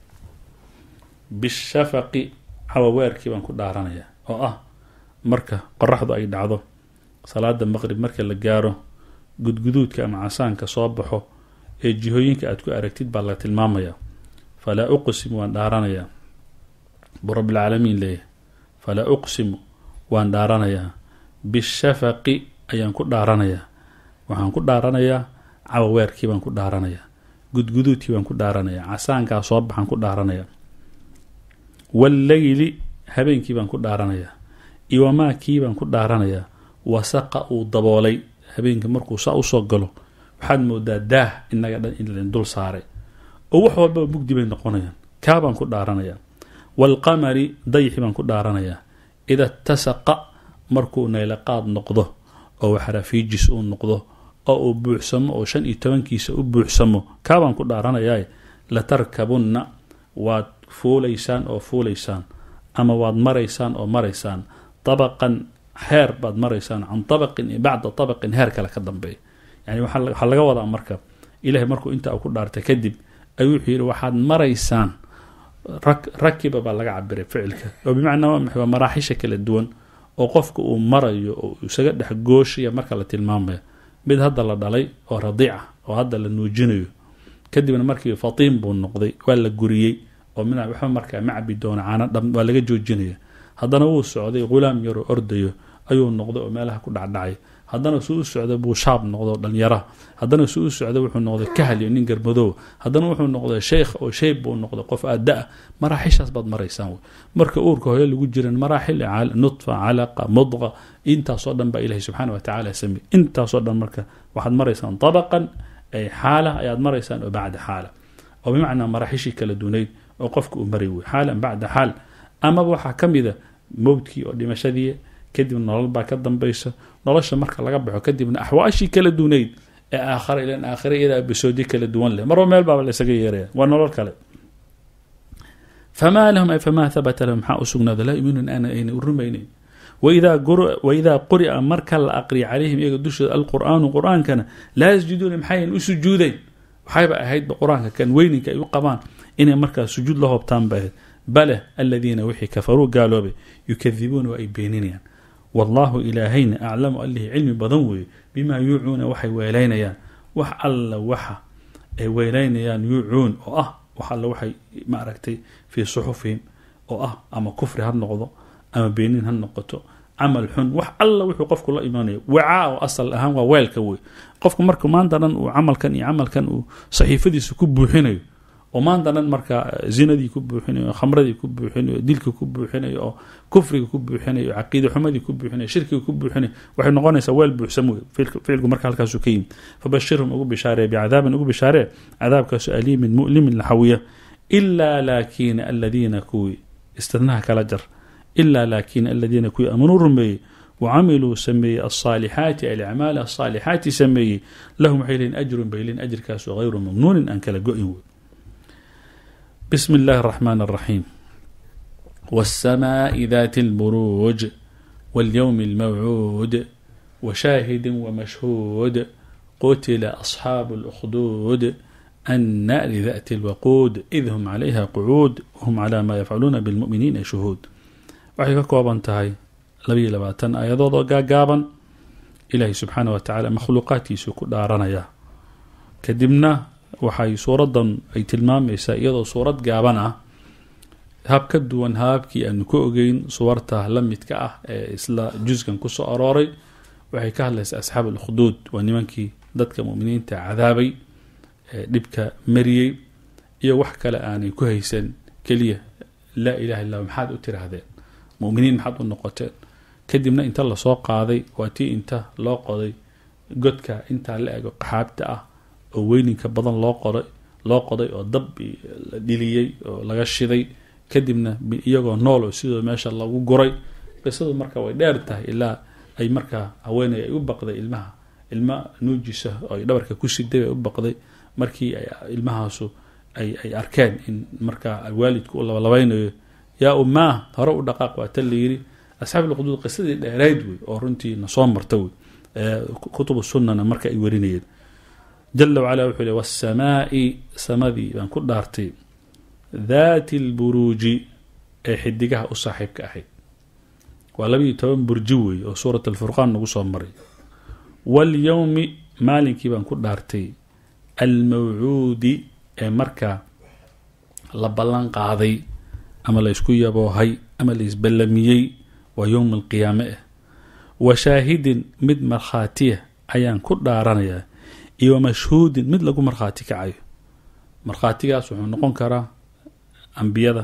bishafaqi cawaweerkii baan ku dhaaranaya oo ah marka qoraxdu ay dhacdo salaada maqrib marka la gaaro gudguduudka ama casaanka soo baxo ee jihooyinka aad ku aragtid baa la tilmaamaya falaa uqsimu waan dhaaranayaa buu rabbilcaalamiin leeyahay falaa uqsimu waan dhaaranayaa bishafaqi ayaan ku dhaaranayaa waxaan ku dhaaranayaa cawaweerkii baan ku dhaaranayaa gudguduudkii baan ku dhaaranayaa casaankaa soo baxaan ku dhaaranayaa walleyli habeenkii baan ku dhaaranayaa iwamaakii baan ku dhaaranayaa wasaqa uu daboolay habeenka markuu saa usoo galo waxaad moodaa daah inaga dhan in ladin dul saaray oo wax walbaba mugdi bay noqonayaan kaa baan ku dhaaranayaa waalqamari dayxi baan ku dhaaranayaa ida tasaqa markuu naylaqaad noqdo oo waxrafiijis uu noqdo oo uu buuxsamo oo shan iyo tobankiisa u buuxsamo kaa baan ku dhaaranayaa latarkabunna waad fuulaysaan oo fuulaysaan ama waad maraysaan oo maraysaan dabaqan heer baad maraysaan can tabaqin iyo bacda tabaqin heer kale ka dambeeya yani waxaa laga wadaa marka ilahay markuu intaa ku dhaartay kadib ayuu wuxuu yidhi waxaad maraysaan rakiba baa laga cabiray ficilka oo bimacnaa waa maxay waa maraaxisha kala duwan oo qofka uu marayo oo isaga dhex gooshaya marka la tilmaamaya mid hadda la dhalay oo radiica oo hadda la nuujinayo kadibna markii fatiim buu noqday waa la guriyey oo min waxba markaa macbi doona caana dham waa laga joojinaya haddana wuu socday ghulaam yaroo ordayo ayuu noqday oo meelaha ku dhacdhacay haddana suu u socday buu shaab noqdo dhalinyara haddana suu u socday wuxuu noqday kahal iyo nin garmadoow haddana wuxuu noqday sheekh oo sheyb buu noqday qof aada-a maraaxishaas baad maraysaan wey marka uurka hooyo lagu jiran maraaxil nutfa calaqa mudqa intaasoo dhan baa ilahi subxaana wa tacala samey intaasoo dhan marka waxaad maraysaan dabaqan ay xaala ayaad maraysaan oo bacda xaala oo bimacnaa maraaxishii kala dunayd oo qofka uu maray wey xaalan bacda xaal amaba waxaa ka mida mowdkii oo dhimashadii kadib nolol baa ka dambaysa nolosha marka laga baxo kadibna axwaashii kala dunayd ee aakhara ilan aakhira iyadaa bisoodi kala duwan leh marba meel baaba laysaga yeeraya waa nolol kale famaa lahum ay famaa habata lahum maxaa u sugnaada laa yuminuun ana ayna u rumaynayn waidaa quri'a marka la aqriya calayhim iyaga dushooda alqur'aanu qur-aankana laa yasjuduuna maxayan u sujuudayn waxayba ahaydba qur-aanka kan weyninka ay u qabaan inay markaa sujuud la hoobtaan ba ahayd bale aladiina wixii kafaruu gaaloobay yukadibuuna waa ay beeninayaan wallaahu ilaahayna aclamu allihii cilmi badan weeye bimaa yuucuuna waxay weelaynayaan wax alla waxa ay weelaynayaan yuucuun oo ah wax alla waxay ma aragtay fii suxufihim oo ah ama kufri ha noqdo ama beenin ha noqoto camal xun wax alla wuxuu qofku la imaanayo wacaa oo asal ahaan waa weelka wey qofku marka maanta dhan uu camalkan iyo camalkan uu saxiifadiisa ku buuxinayo oo maanta dhan markaa zinadii ku buuxinayo khamradii ku buuxinayo dilka ku buuxinayo oo kufriga ku buuxinayo caqiida xumadii ku buuxinayo shirkiga ku buuxinayo waxay noqonaysaa weel buuxsam wey ficilku marka halkaasu ka yimi fabashirhum ugu bishaaree bicadaabin ugu bishaaree cadaabkaasu aliimin mu'limin laxawiya ilaa laakina aladiina kuwii istidnaha kala jar ilaa laakina aladiina kuwii aamanuu rumeeyey wacamiluu sameeyey alsaalixaati alacmaal asaalixaati sameeyey lahum waxay lehin ajrun bay lehin ajrkaasu hayru mamnuunin aan kala go-in wey بسم الله الرحمن الرحيم والسماء ذات البروج واليوم الموعود وشاهد ومشهود قتل أصحاب الأخدود النار ذات الوقود إذ هم عليها قعود وهم على ما يفعلون بالمؤمنين شهود waxay ka kooban tahay labayo labaatan aayadood oo gaagaaban ilaahay subxaana wa tacaala makhluuqaadkiisuu ku dhaaranaya kadibna waxay suuradan ay tilmaamaysaa iyadoo suurad gaaban ah hab ka duwan hababkii aanu ka ogeyn suwarta la midka ah ee isla juskan kusoo arooray waxay ka hadlaysaa asxaab alkhuduud waa nimankii dadka muminiinta cadaabay ee dhibka mariyey iyo wax kale aanay ku haysan keliya laa ilaha illa maxaad u tiraahdeen muminiin maxaad u noqoteen kadibna inta lasoo qaaday waa tii inta loo qoday godka intaa la ego qaxaabta ah oo weyninka badan loo qoday loo qoday oo dab la dhiliyey oo laga shiday kadibna iyagoo nool oo sidoo meesha lagu guray qisadu marka way dheer tahay ilaa ay markaa haweeney ay u baqday ilmaha ilma nuujisa oo ay dhabarka ku siday ay u baqday markii ay ilmahaasu ay ay arkeen in markaa waalidku u labalabeynayo yaa umaah hore u dhaqaaq waa ta layiri asxaab lquduud qisadii dheerayd wey oo runtii nasoo marta wey kutubu sunnana marka ay warinayeen jala wacala wuxuu le waasamaai samadii baan ku dhaartay daati alburuuji ee xidigaha u saaxiibka ahayd waa labayo toban burji weeye oo suurat alfurqaan nagu soo maray walyowmi maalinkii baan ku dhaartay almawcuudi ee markaa la ballan qaaday ama la ysku yaboohay ama la isballamiyey waa yowm alqiyaame ah wa shaahidin mid markhaatiya ayaan ku dhaaranayaa iyo wa mashhuudin mid lagu markhaati kacayo markhaatigaas wuxuu noqon karaa ambiyada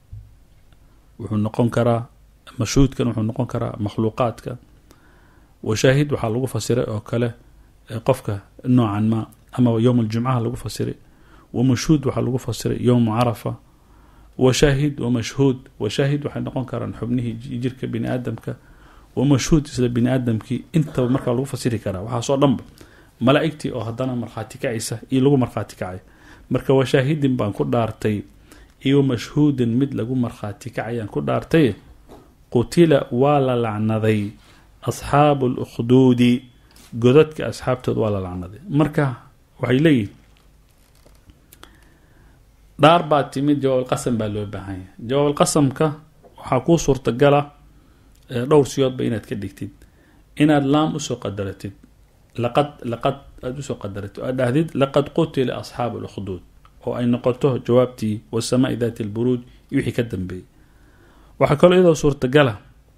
wuxuu noqon karaa mashhuudkan wuxuu noqon karaa makhluuqaadka washaahid waxaa lagu fasiray oo kale qofka noocan ma ama yowm aljumcaha lagu fasiray wamashhuud waxaa lagu fasiray yowmu carafa washaahid wamashhuud washaahid waxay noqon karaan xubnihii jirka bini aadamka wamashhuud isla bini aadamkii intaba markaa lagu fasiri karaa waxaasoo dhanba malaa-igtii oo haddana markhaati kacaysa iyo lagu markhaati kacay marka washaahidin baan ku dhaartay iyo mashhuudin mid lagu markhaati kacayaan ku dhaartay qutila waa la lacnaday asxaabu lukhduudi godadka asxaabtood waa la lacnaday marka waxay leeyihin dhaar baa timid jawaabulqasam baa loo baahan yahay jawaabulqasamka waxaa kuu suurtagala dhowr siyoodba inaad ka dhigtid inaad laam usoo qadaratid laqad laqad aada usoo qadaratid o aad dhahdid laqad qutila asxaabu lukhduud oo ay noqoto jawaabtii wasamaai daati lburuuj iyo wixii ka dambeeyey waxaa kaloo iyadoo suurtagala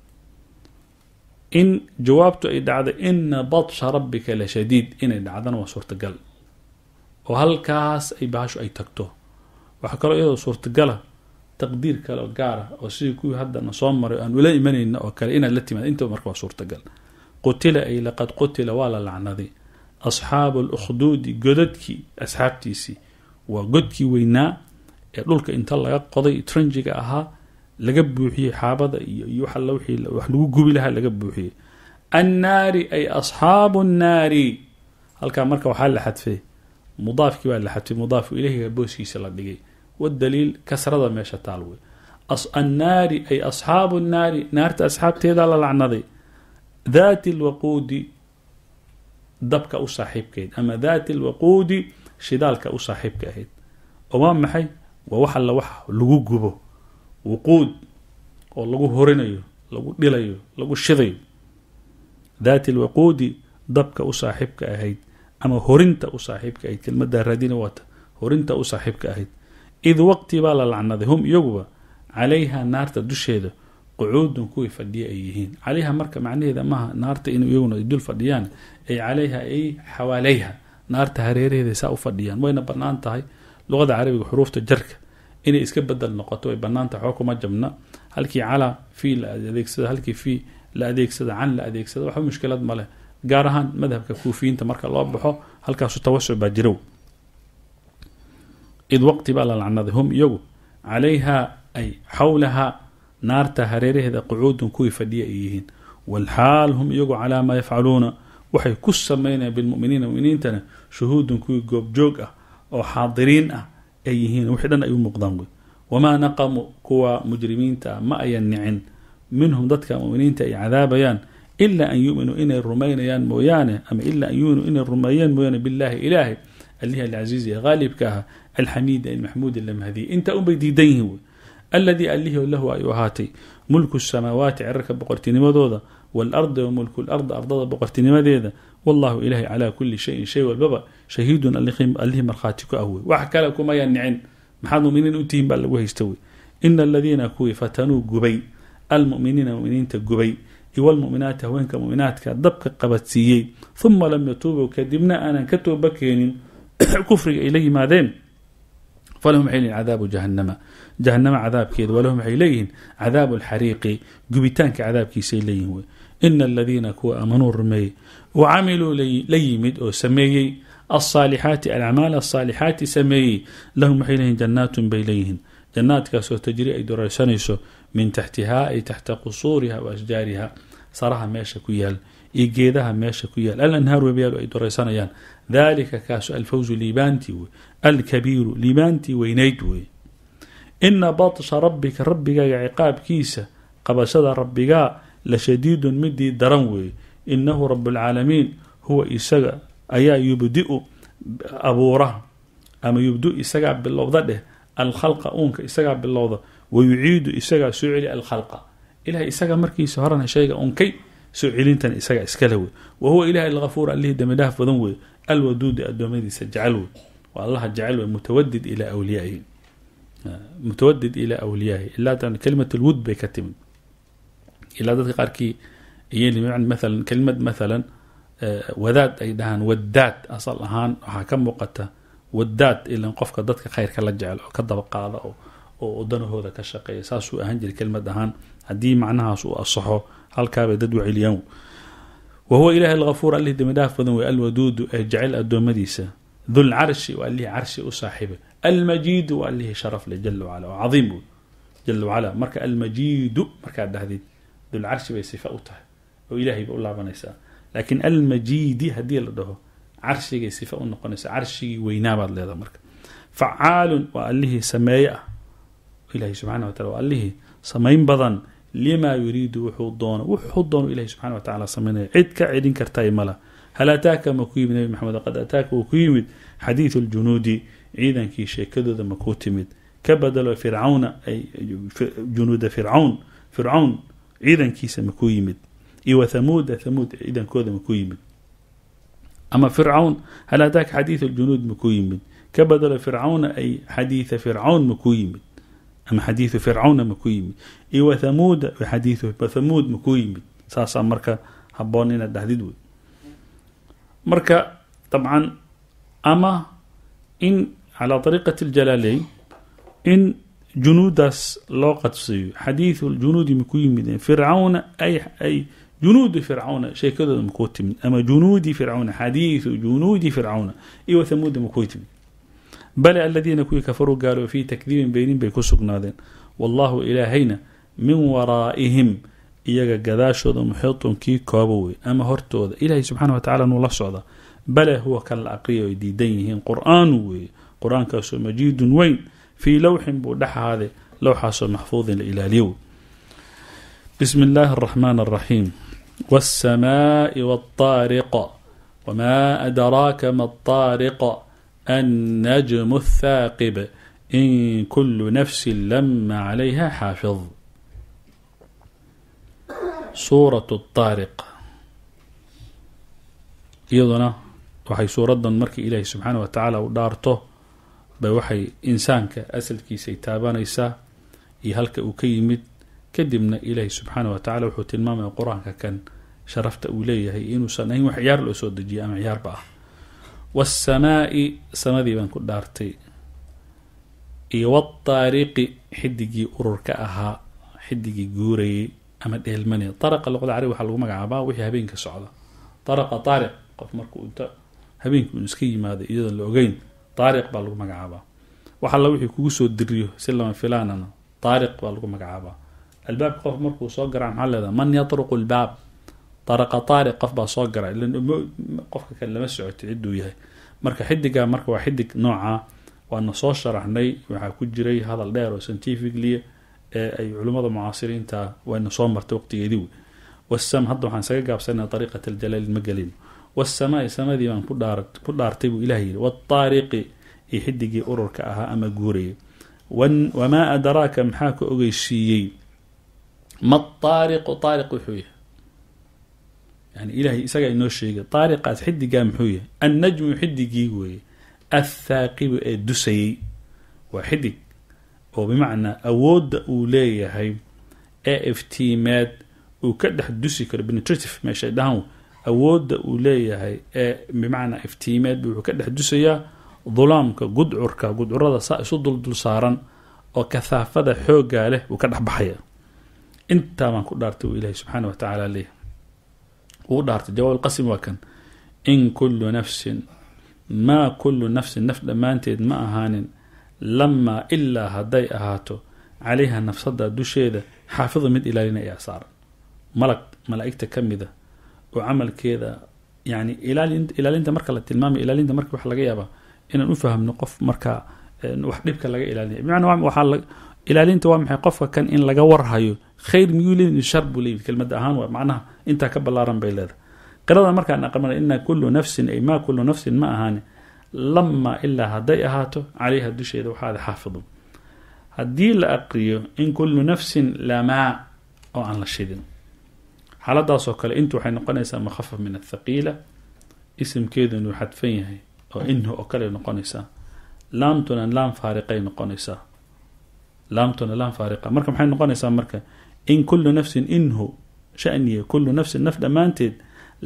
in jawaabtu ay dhacdo ina batsha rabbika la shadiid inay dhacdana waa suurtagal oo halkaas ay bahashu ay tagto waxaa kaloo iyadoo suurtagala taqdiir kale oo gaara oo sidii kuwii haddana soo maray aan ula imanayna oo kale inaad la timaad intaba marka waa suurtagal qutila ay laqad qutila waa la lacnaday asxaabu lukhduudi godadkii asxaabtiisii waa godkii weynaa ee dhulka inta laga qoday tranjiga ahaa laga buuxiyey xaabada iyo iyo wax alla wixii wax lagu gubi lahaa laga buuxiyey annaari ay asxaabu nnaari halkaa marka waxaa la xadfay mudaafkii baa la xadfay mudaafu ileyhiga booskiisa la dhigay wadaliil kasrada meesha taal wey annaari ay asxaabu nnaari naarta asxaabteedaa la lacnaday daati lwaquudi dabka u saaxiibkeed ama daati lwaquudi shidaalka u saaxiibka ahayd oo waa maxay waa wax alla wax lagu gubo wuquud oo lagu horinayo lagu dhilayo lagu shidayo daati lwaquudi dabka u saaxiibka ahayd ama horinta u saaxiibka ahayd kelmada raadina waata horinta u saaxiibka ahayd id waqti baa la lacnaday hum iyaguba calayha naarta dusheeda qucuudun kuwii fadhiya ay yihiin calayha marka macnaheeda maaha naarta in iyaguna ay dul fadhiyaan ay calayha ay xawaalayha naarta hareeraheeda saa u fadhiyaan wayna bannaan tahay luqada carabiga xuruufta jarka inay iska bedel noqoto way bannaan tahay xoo kuma jabna halkii calaa fii la adeegsada halkii fii la adeegsada can la adeegsada waxba mushkilad ma leh gaar ahaan madhabka kuufiyiinta marka loo baxo halkaasu tawasuc baa jirow id waqti baa la lacnaday hum iyagu calayha ay xawlaha naarta hareeraheeda qucuudun kuwii fadhiya ay yihiin walxaal hum iyagu calaa maa yafcaluuna waxay ku sameynayaan bilmuminiina muminiintana shuhuudun kuwii goobjoog ah oo xaadiriin ah ay yihiin wixii dhan ay u muuqdaan wey wamaa naqamu kuwa mujrimiinta ah ma ayan nicin minhum dadka muminiinta ay cadaabayaan ilaa an yuminuu inay rumaynayaan mooyaane ama ilaa an yuminuu inay rumeeyaan mooyaane billaahi ilaahay alihi alcasiizi ee haalibka ah alxamiidi almaxmuudi lamahdiy intaa unbay diidan yihiin wey aladii alihi lahu ay u ahaatay mulku samaawaati cirarka boqortinimadooda waalardi wa mulku lard ardada boqortinimadeeda wallahu ilahay calaa kuli shayin shay walbaba shahiidun allihii markhaati ku ah wey wax kale kumayaa nicin maxaad muminiin u tihiin baa lagu haysta wey ina aladiina kuwii fatanuu gubay almuminiina muminiinta gubay iwalmuminaati haweenka muminaadka dabka qabadsiiyey huma lam yatuubuu kadibna aanan ka tooba keenin kufriga ay la yimaadeen falahum waxay leyihin cadaabu jahanama jahanama cadaabkeeda walahum waxay leeyihiin cadaabu alxariiqi gubitaanka cadaabkiisay leeyihin wey ina aladiina kuwa aamanuu rumeeyey wa camiluu la yimid oo sameeyey alsaalixaati alacmaal asaalixaati sameeyey lahum waxay leeyihin jannaatun bay leeyihiin jannaadkaasoo tajri ay doraysanayso min taxtihaa ay taxta qusuuriha wa ashjaariha saraha meesha ku yaal iyo geedaha meesha ku yaal alanhaar webyaalu ay doraysanayaan dalika kaasu alfawzu liibaantii wey alkabiiru liibaantii weynayd wey ina batsha rabbika rabbigaaga ciqaabkiisa qabashada rabbigaa la shadiidun midii daran weeye inahu rabualcaalamiin huwa isaga ayaa yubdiu abuura ama yubdu isagaa bilowda dheh alkhalqa uunka isagaa bilowda wa yuciidu isagaa soo celi alkhalqa ilahay isaga markiisa horena shayga unkay soo celintan isagaa iskale wey wa huwa ilahi alhafuur allihii dambidhaaf badan wey alwaduudi adoomadiisa jecel wey waa allaha jecel wey mutawadid ilaa awliyaihi mutawadid ilaa awliyaahi ilaa kalimat lwud bay ka timid ilaa dadka qaarkii maalan kelimad maalan wadaad ay dhahaan wadaad asal ahaan waxaa ka muuqata wadaad ilan qofka dadka khayrka la jecel oo ka dabaqaada oo danahooda ka shaqeeya saasuu ahaan jiray kelimad ahaan haddii macnahaas uu asaxo halkaabay dad waceliyaan wa huwa ilahi alhafuur allihii dambidhaaf badan wey alwaduudu ee jecel addoommadiisa dulcarshi waa allihii carshi u saaxiibay almajiidu waa allihii sharaf leh jala wacala oo cadiim wey jala wacala marka almajiidu markaad dhahdid dulcarshi bay sifa u tahay oo ilaahay ba u laabanaysaa laakiin almajiidi haddii la dhaho carshigay sifa u noqonaysa carshigii weynaabaad leedaha marka facaalun waa allihii sameeye ah ilahi subxana watala waa allihii samayn badan limaa yuriidu wuxuu doono wuxuu doono ilahi subxana watacala samaynaya cid ka celin kartay mala hal ataaka ma ku yimid nabi maxamed qad ataaka wuu ku yimid xadiidu ljunuudi ciidankii sheekadooda ma kuu timid ka badalo fircawna ay junuuda fircawn fircawn ciidankiisa ma kuu yimid iyo wa thamuuda thamuud ciidankooda ma kuu yimid ama fircawn hal ataaka xadiidu ljunuud ma kuu yimid ka badalo fircawna ay xadiida fircawn ma kuu yimid ama xadiidu fircawna ma kuu yimid iyo wa thamuuda xadiidu thamuud ma kuu yimid saasaa marka haboon inaad dhahdid wey marka dabcan ama in calaa ariiqati ljalaaleyn in junuudaas loo qadsiiyo xadiidu ljunuudi makuu yimid fircawna ay ay junuudi fircawna sheekadooda makuu timid ama junuudi fircawna xadiidu junuudi fircawna iyo wa thamuuda makuu timid bale aladiina kuwii kafaruu gaalo fii takdiibin beynin bay ku sugnaadeen wallahu ilaahayna min waraa'ihim iyaga gadaashooda muxiitun kii koobo wey ama hortooda ilaahay subxaana wa tacala nuu la socda bale huwa kan la aqriya ay diidan yihiin qur-aanu weeye qur-aankaasoo majiidun weyn fii lowxin buu dhex ahaaday lowxaasoo maxfuudin la ilaaliyo wey bismi illaahi araxmaan araxiim waasamaai waataariq wamaa adraaka ma ataariq annajmu athaaqib in kulu nafsin lama calayha xaafid suuratu taariq iyaduna waxay suuradan markii ilaahi subxaana wa tacaala u dhaarto bay waxay insaanka asalkiisay taabanaysaa iyo halka uu ka yimid kadibna ilaahi subxaana wa tacala wuxuu tilmaamaya qur-aanka kan sharafta uu leeyahay inuusan ahayn wax ciyaar loo soo dejiyay ama ciyaarba ah waasamaai samadii baan ku dhaartay iyo wataariqi xidigii ururka ahaa xidigii guurayay ama dheelmanaya daraqa luqada carabi waxaa lagu magacaabaa wixii habeenka socda daraqa taariq qof markuu inta habeenkii uu iska yimaado iyadoon la ogeyn taariq baa lagu magacaabaa wax alla wixii kugu soo diriyo si lama filaanana taariq baa lagu magacaabaa albaabka qof markuu soo garaa maxaa leedaha man yatruqu lbaab daraqa taariq qof baa soo gara qofka kale lama socotay cidduu yahay marka xidigaa marka waa xidig noocaa waana soo sharaxnay waxaa ku jiray hadal dheer oo scientifically ee ay culimmada mucaasiriinta wayna soo martay waqtigeedii wey wasam hadda waxaan isaga gaabsanaa ariiqat aljalaal ma gelin waasamaai samadii baan ku dhaartay buu ilah yidhi waataariqi iyo xidigii ururka ahaa ama guurayay wamaa adraaka maxaa ka ogeysiiyey ma taariqu taariq wuxuu yahay yani ilahay isagaa inoo sheegay taariqaas xidigaa muxuu yahay annajmu xidigii weeye athaaqibu ee dusayey waa xidig oo bimacnaa awoodda uu leeyahay ee iftiimeed uu ka dhex dusi karo penetrative meeshay dhahan awoodda uu leeyahay ee bimacnaa iftiimeed wuxuu ka dhex dusayaa dulaamka gudcurka gudcurada saa isu duldul saaran oo kahaafada xoogaa leh uu ka dhex baxaya intaa baan ku dhaartay uu ilaahay subxaana wa tacaala leeyahay uu dhaartay jawaab lqasim waa kan in kullu nafsin maa kullu nafsin naf dhammaanteed ma ahaanin lamaa ilaa hadday ahaato calayha nafsada dusheeda xaafidu mid ilaalina ayaa saaran malag malaa'igta ka mida oo camalkeeda yani ilaalinta marka la tilmaamay ilaalinta marka waxa laga yaabaa inaan u fahamno qof markaa wax dhibka laga ilaalinaya bimacnaa waxaa ilaalinta waa maxay qofka kan in laga warhayo khayr miyuu leeyihi shar buu leeyihi kelmada ahaan waa macnaha intaa ka ballaaran bay leedahay qirada markaan aqrina ina kullu nafsin ay maa kullu nafsin ma ahaani lamaa ilaa hadday ahaato calayha dusheeda waxaada xaafidu haddii la aqriyo in kullu nafsin lamaa oo aan la shidin xaaladaasoo kale intu waxay noqonaysaa mukhafaf min athaqiila isimkeedunu xadfan yahay oo inhu oo kale noqonaysaa laamtuna laam faariqay noqonaysaa laamtuna laam faariqa marka maxay noqonaysaa marka in kullu nafsin inhu shaniya kullu nafsin naf dhammaanteed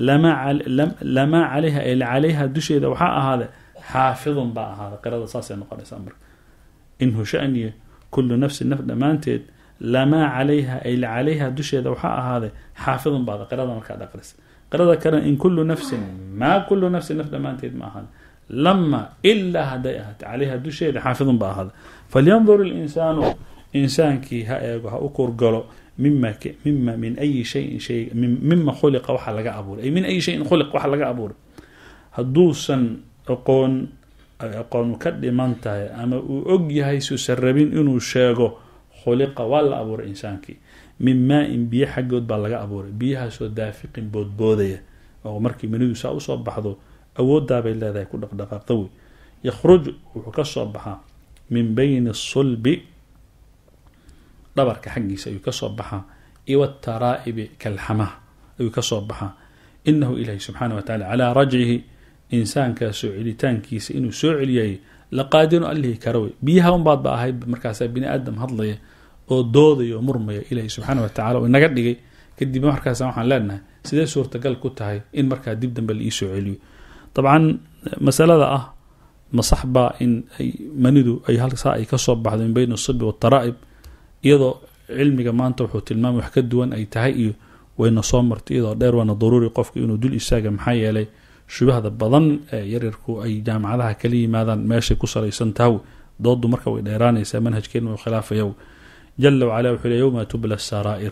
lamaa calayha ay calayha dusheeda waxaa ahaada xaafidun baa ahaada qirada saasay noqonaysaa marka inhu shaniya kullu nafsin naf dhammaanteed lamaa calayha ay calayha dusheeda waxaa ahaaday xaafidun baada qirada markaad aqrisa qirada kale in kullu nafsin maa kullu nafsin naf dhammaanteed ma ahaada lama ilaa hadday ahaatay calayha dusheeda xaafidun ba ahaada falyandur ilinsaanu insaankii ha eego ha u kurgalo mima mima min ayi shayin shay mima khuliqa waxa laga abuuray ay min ayi shayin khuliq waxa laga abuuray hadduusan aqoon aqoon ka dhiman tahay ama uu og yahay suusan rabin inuu sheego khuliqa waa la abuuray insaankii min maa-in biyo xaggood baa laga abuuray biyahaasoo daafiqin boodboodaya oo markii manidu saa usoo baxdo awooddaabay leedahay ku dhaqdhaqaaqda wey yakhruju wuxuu ka soo baxaa min bayni sulbi dhabarka xaggiisa ayuu ka soo baxaa iyo wataraa'ibi kalxamaha ayuu ka soo baxaa inahu ilaahi subxaana wa tacala calaa rajcihi insaankaa soo celitaankiisa inuu soo celiyay laqaadiru allihi kara wey biyaha unbaad ba ahayd markaasaa bini aadam hadlaya oo doodaya oo murmaya ilaahi subxaana wa tacala oo inaga dhigay kadib markaas waxaan leenahay sidee suurtagal ku tahay in markaa dib dambe la iisoo celiyo dabcan masalada ah masaxbaa in ay manidu ay halsaa ay kasoo baxdo min bayna asilbi waataraa'ib iyadoo cilmiga maanta wuxuu tilmaamay wax ka duwan ay tahay iyo wayna soo martay iyadoo dheer waana daruuri qofka inuu dul istaaga maxaa yeelay shubahda badan ee yaryarku ay jaamacadaha kala yimaadaan meeshay ku salaysan tahaw doodu marka way dheeraanaysaa manhajkeena uu khilaafaya jala wacala wuxuu le yowma tubla saraa'ir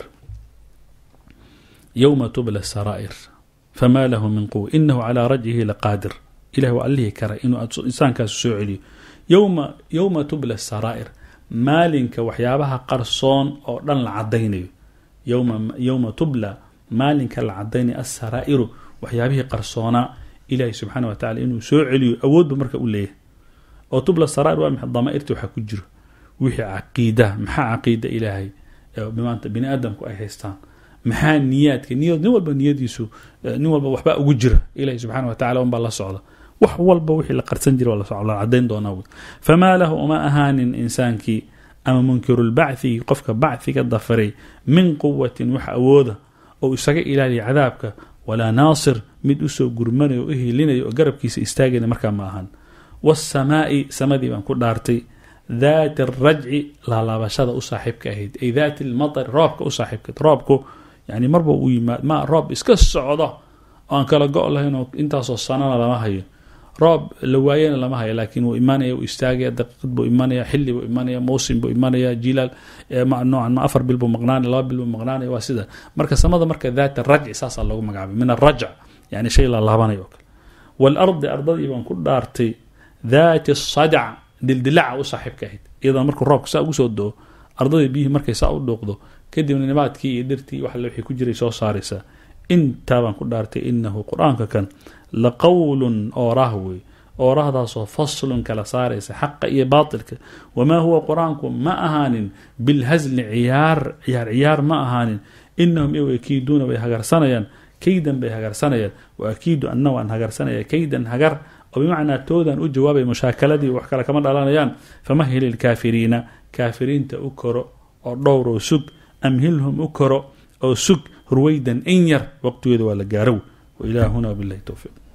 yowma tubla saraa'ir famaa lahu min quwa inahu calaa rajcihi laqaadir ilahi waa allihii kara inuu insaankaasu soo celiyo yowma yowma tubla saraa'ir maalinka waxyaabaha qarsoon oo dhan la cadaynayo yowma yowma tubla maalinka la cadaynayo asaraa'iru waxyaabihii qarsoonaa ilaahi subxaana wa tacala inuu soo celiyo awoodba marka u leeyahay oo tubla saraa'ir waa maxay damaa'irta waxaa ku jiro wixii caqiida maxaa caqiida ilaahay maanta bini aadamku ay haystaan maxaa niyaadka niyad nin walba niyadiisu nin walba waxbaa ugu jira ilahi subxana wa tacala unbaa la socda wax walba wixii la qarsan jira la cadayn doonaa wy famaa lahu uma ahaanin insaankii ama munkirulbacthi qofka bachiga dafiray min quwatin wax awooda oo isaga ilaaliya cadaabka walaa naasir mid usoo gurmanaya o u hilinaya oo garabkiisa istaagayna markaa ma ahan waasamaai samadii baan ku dhaartay daati arajci laalaabashada u saaxiibka ahayd ay daati lmatari roobka u saaxiibka roobku yani marba uu yimaad ma roob iska socdo oo aan kala go' lahayn oo intaasoo sanana lama hayo roob la waayana lama hayo laakiin wuu imaanaya wuu istaagaya daqiiqad buu imanaya xilli buu imanaya mawsim buu imanaya jilaal noocan ma afar bil buu maqnaanaya laba bil buu maqnaanaya waa sida marka samada marka daat rajci saasaa loogu magacaabay min arajc yani shay la laabanayo oo kale waalardi ardadii baan ku dhaartay daati sadac dildilaca u saaxiibka ahayd iyadana markuu roobka saa ugu soo do-o ardadii biyihii markay saa u dhuuqdo kadibna nimaadkii iyo dhirtii wax wixii ku jiray soo saaraysaa intaa baan ku dhaartay inahu qur-aanka kan la qowlun ooraah wey oorahdaasoo faslun kala saaraysa xaqa iyo baatilka wamaa huwa qur-aanku ma ahaanin bilhasli ciyaar ciyaar ciyaar ma ahaanin inahum iyagu akiiduuna way hagarsanayaan kaydan bay hagarsanayaan wa akiidu anna waan hagarsanaya kaydan hagar oo bimacnaa toodan u jawaabay mushaakiladii wax kale kama dhalanayaan famahil ilkaafiriina kaafiriinta u koro oo dhowr oo sug amhilhum u koro oo sug ruwaydan in yar waqtigeeda waa la gaarow wa ilaahuna wabilahi towfiiq